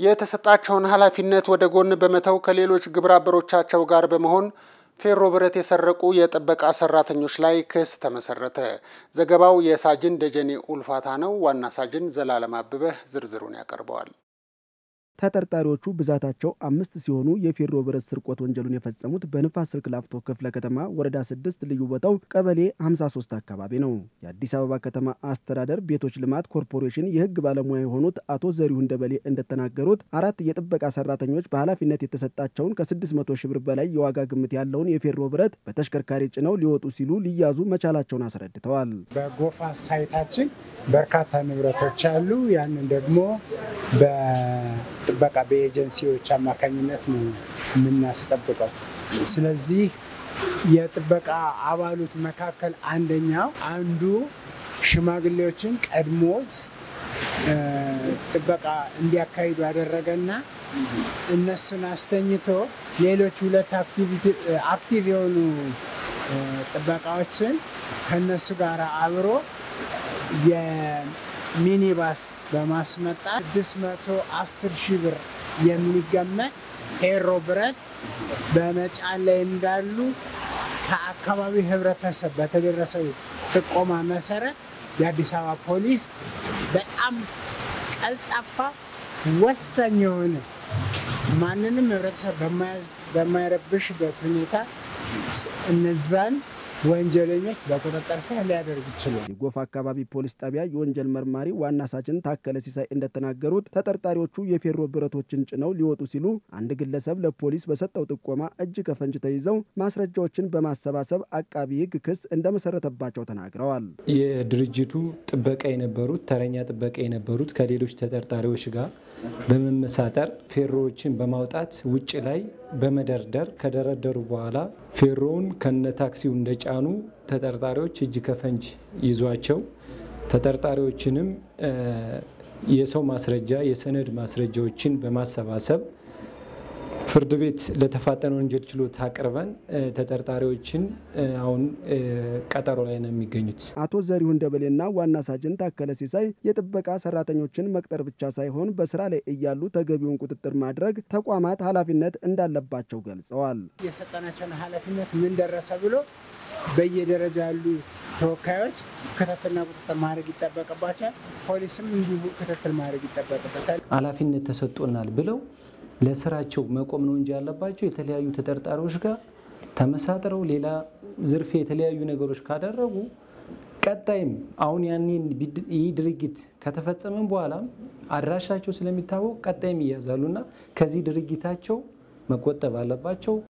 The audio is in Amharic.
የተሰጣቸውን ኃላፊነት ወደ ጎን በመተው ከሌሎች ግብረ አበሮቻቸው ጋር በመሆን ፌሮ ብረት የሰረቁ የጥበቃ ሰራተኞች ላይ ክስ ተመሰረተ። ዘገባው የሳጅን ደጀኔ ኡልፋታ ነው። ዋና ሳጅን ዘላለም አበበህ ዝርዝሩን ያቀርበዋል። ተጠርጣሪዎቹ ብዛታቸው አምስት ሲሆኑ የፌሮ ብረት ስርቆት ወንጀሉን የፈጸሙት በንፋስ ስልክ ላፍቶ ክፍለ ከተማ ወረዳ ስድስት ልዩ ቦታው ቀበሌ 53 አካባቢ ነው። የአዲስ አበባ ከተማ አስተዳደር ቤቶች ልማት ኮርፖሬሽን የሕግ ባለሙያ የሆኑት አቶ ዘሪሁን ደበሌ እንደተናገሩት አራት የጥበቃ ሰራተኞች በኃላፊነት የተሰጣቸውን ከ600 ሺህ ብር በላይ የዋጋ ግምት ያለውን የፌሮ ብረት በተሽከርካሪ ጭነው ሊወጡ ሲሉ ሊያዙ መቻላቸውን አስረድተዋል። በጎፋ ሳይታችን በርካታ ንብረቶች አሉ። ያንን ደግሞ በጥበቃ በኤጀንሲዎች አማካኝነት ነው የምናስጠብቀው። ስለዚህ የጥበቃ አባሉት መካከል አንደኛው አንዱ ሽማግሌዎችን ቀድሞ ጥበቃ እንዲያካሂዱ ያደረገና እነሱን አስተኝቶ ሌሎች ሁለት አክቲቭ የሆኑ ጥበቃዎችን ከነሱ ጋር አብሮ የሚኒባስ በማስመጣት 610 ሺህ ብር የሚገመት ፌሮ ብረት በመጫን ላይ እንዳሉ ከአካባቢው ሕብረተሰብ በተደረሰው ጥቆማ መሰረት የአዲስ አበባ ፖሊስ በጣም ቀልጣፋ ወሳኝ የሆነ ማንንም ሕብረተሰብ በማይረብሽበት ሁኔታ እነዛን ወንጀለኞች በቁጥጥር ስር ሊያደርግ ይችላል። የጎፋ አካባቢ ፖሊስ ጣቢያ የወንጀል መርማሪ ዋና ሳጅን ታከለ ሲሳይ እንደተናገሩት ተጠርጣሪዎቹ የፌሮ ብረቶችን ጭነው ሊወጡ ሲሉ አንድ ግለሰብ ለፖሊስ በሰጠው ጥቆማ እጅ ከፈንጅ ተይዘው ማስረጃዎችን በማሰባሰብ አቃቢ ሕግ ክስ እንደመሰረተባቸው ተናግረዋል። የድርጅቱ ጥበቃ የነበሩት ተረኛ ጥበቃ የነበሩት ከሌሎች ተጠርጣሪዎች ጋር በመመሳጠር ፌሮዎችን በማውጣት ውጭ ላይ በመደርደር ከደረደሩ በኋላ ፌሮውን ከነ ታክሲው እንደጫኑ ተጠርጣሪዎች እጅ ከፈንጅ ይዟቸው ተጠርጣሪዎችንም የሰው ማስረጃ የሰነድ ማስረጃዎችን በማሰባሰብ ፍርድ ቤት ለተፋጠነ ወንጀል ችሎት አቅርበን ተጠርጣሪዎችን አሁን ቀጠሮ ላይ ነው የሚገኙት። አቶ ዘሪሁን ደበሌና ዋና ሳጅን ታከለ ሲሳይ የጥበቃ ሰራተኞችን መቅጠር ብቻ ሳይሆን በስራ ላይ እያሉ ተገቢውን ቁጥጥር ማድረግ ተቋማት ኃላፊነት እንዳለባቸው ገልጸዋል። የሰጠናቸውን ኃላፊነት ምን ደረሰ ብሎ በየደረጃ ያሉ ተወካዮች ክትትልና ቁጥጥር ማድረግ ይጠበቅባቸዋል። ፖሊስም እንዲሁ ክትትል ማድረግ ይጠበቅበታል። ኃላፊነት ተሰጥቶናል ብለው ለስራቸው መቆም ነው እንጂ ያለባቸው የተለያዩ ተጠርጣሪዎች ጋር ተመሳጥረው ሌላ ዝርፊያ፣ የተለያዩ ነገሮች ካደረጉ ቀጣይም አሁን ያኔን ይህ ድርጊት ከተፈጸመም በኋላም አድራሻቸው ስለሚታወቅ ቀጣይም ይያዛሉና ከዚህ ድርጊታቸው መቆጠብ አለባቸው።